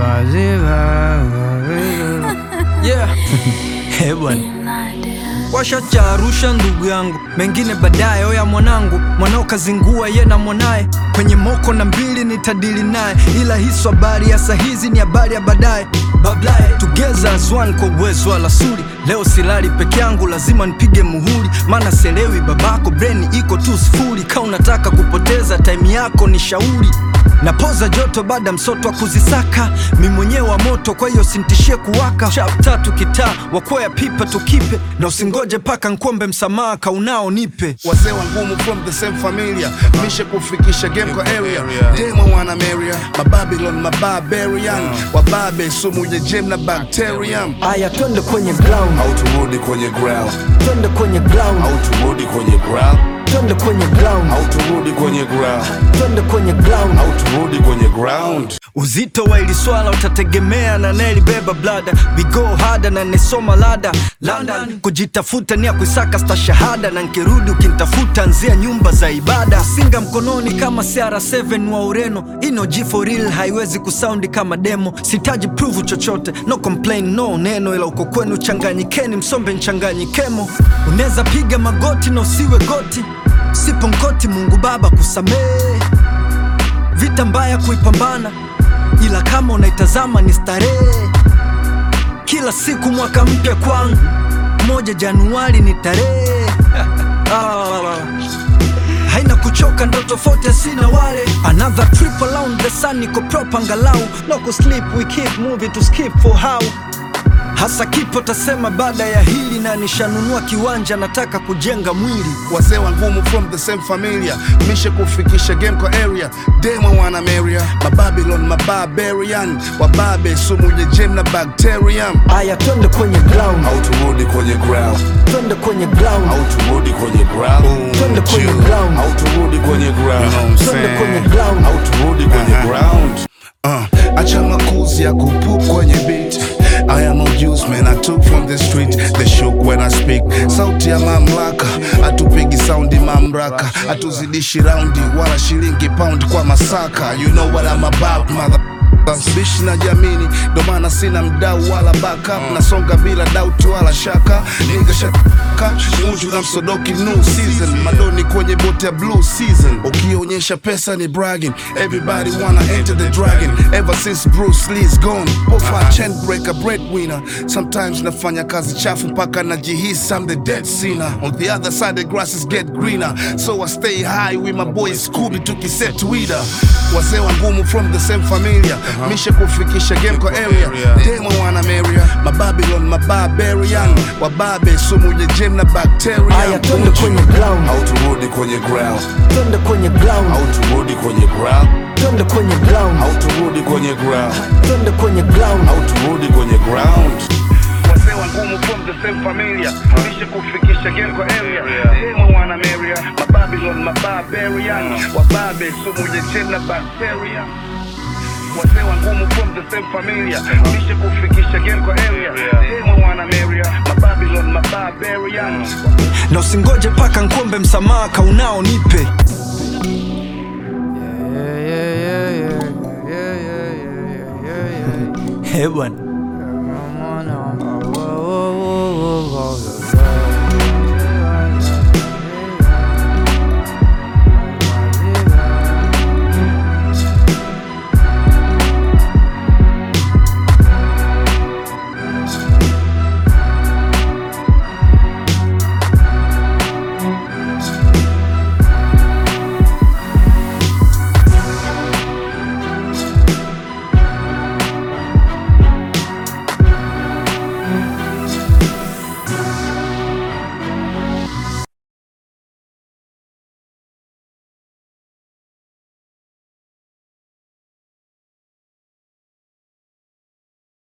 Yeah. Eh, bwana washacha Arusha ndugu yangu, mengine baadaye. Oya mwanangu, mwanao kazingua ye na mwanaye kwenye moko na mbili nitadili naye, ila hiso habari ya sahizi ni habari ya baadaye. Bablaye together as one kwa uwezo wa lasuri. Leo silali peke yangu, lazima nipige muhuri, maana selewi babako, breni iko tu sifuri. Ka unataka kupoteza time yako ni shauri napoza joto baada msoto wa kuzisaka mi mwenyewe wa moto, kwa hiyo sintishie kuwaka. Chap tatu kitaa wakwea pipa tukipe, na usingoje paka nkuombe msamaha kaunao nipe. wazee wa ngumu from the same familia mishe kufikisha game kwa area demo wana meria mababylon mabarbarian wababe sumu ya jem na bacterium Aya, twende kwenye ground, au turudi kwenye ground twende kwenye ground, au turudi kwenye ground twende kwenye ground, au turudi kwenye ground twende kwenye ground. au turudi kwenye ground Uzito wa ili swala utategemea na nelibeba blada bigo hada na nesoma lada London kujitafuta ni ya kuisaka sta shahada na nkirudi ukintafuta nzia nyumba za ibada singa mkononi kama CR7 wa Ureno ino G for real haiwezi kusaundi kama demo sitaji prove chochote no complain no neno ila uko kwenu changanyikeni msombe nchanganyikemo unaweza piga magoti na usiwe goti sipo nkoti Mungu Baba kusamehe vita mbaya kuipambana, ila kama unaitazama ni starehe. Kila siku mwaka mpya kwangu, moja Januari ni tarehe ah, haina kuchoka, ndo tofauti sina wale. Another trip around the sun, niko proper angalau, no kusleep, we keep moving to skip for how hasa kipo tasema baada ya hili, na nishanunua kiwanja, nataka kujenga mwili wazee wa ngumu from the same familia mishe kufikisha game kwa area demo wana meria mababylon mabarbarian wababe sumu ya jem na bacterium Aya, twende kwenye ground, au turudi kwenye ground twende kwenye ground, au turudi kwenye ground twende kwenye ground, au turudi kwenye ground twende kwenye ground. au turudi kwenye ground uh, acha makuzi ya kupup kwenye beat I am a juice man I took from the street They shook when I speak Sauti ya mamlaka Atupigi saundi mamraka Atuzidishi raundi Wala shilingi pound kwa masaka You know what I'm about mother bishi na jamini ndo maana sina mdau wala backup nasonga bila doubt wala shaka Nigga shaka munju na msodoki new season madoni kwenye bote ya blue season ukionyesha pesa ni bragging everybody wanna enter the dragon ever since Bruce Lee's gone pofa chain breaker breadwinner sometimes nafanya kazi chafu mpaka najihisi I'm the dead sinner on the other side the grasses get greener so I stay high with my boy Scooby tukiset Twitter wazee wa ngumu from the same familia mishe kufikisha game kwa area demo wana meria mababylon mabarbarian wababe sumu ya jem na bacteria Aya, twende kwenye ground, au turudi kwenye ground twende kwenye ground, au turudi kwenye ground twende kwenye ground, au turudi kwenye ground twende kwenye ground. au turudi kwenye ground wazee wa ngumu from the same familia mishe kufikisha game kwa area demo wana meria mababylon mabarbarian wababe sumu ya jem na bacteria wazee wa ngumu from the same familia mishe kufikisha game kwa area demo wana meria mababylon mabarbarian na usingoje paka nkuombe msamaha kaunao nipe Eh, bwana